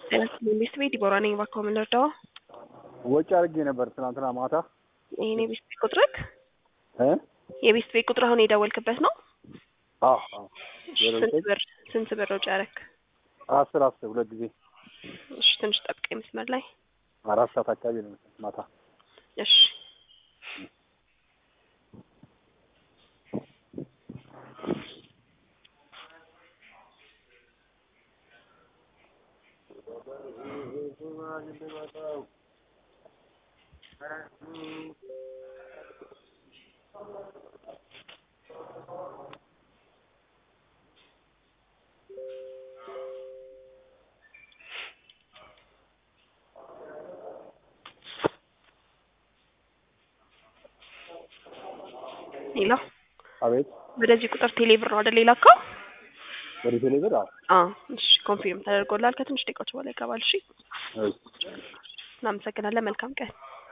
ቤት ቤት ዲቦራ ነኝ። እባክዎ ምን ልርዳዎ? ወጪ አድርጌ ነበር ትናንትና ማታ ይሄን የቤት ቤት ቁጥርክ እ የቤት ቤት ቁጥር አሁን የደወልክበት ነው? አዎ አዎ ስንት ብር ስንት ብር ወጪ አደረክ? አስር አስር ሁለት ጊዜ እሺ ትንሽ ጠብቀኝ መስመር ላይ አራት ሰዓት አካባቢ ነው ማታ እሺ ሌላ አቤት ወደዚህ ቁጥር ቴሌብር ነው አይደል የላከው? ወደ ቴሌብር አዎ አዎ እሺ ኮንፊርም ተደርጎላል። ከትንሽ ደቂቃዎች በኋላ ይገባል። እሺ እሺ እናመሰግናለን። መልካም ቀን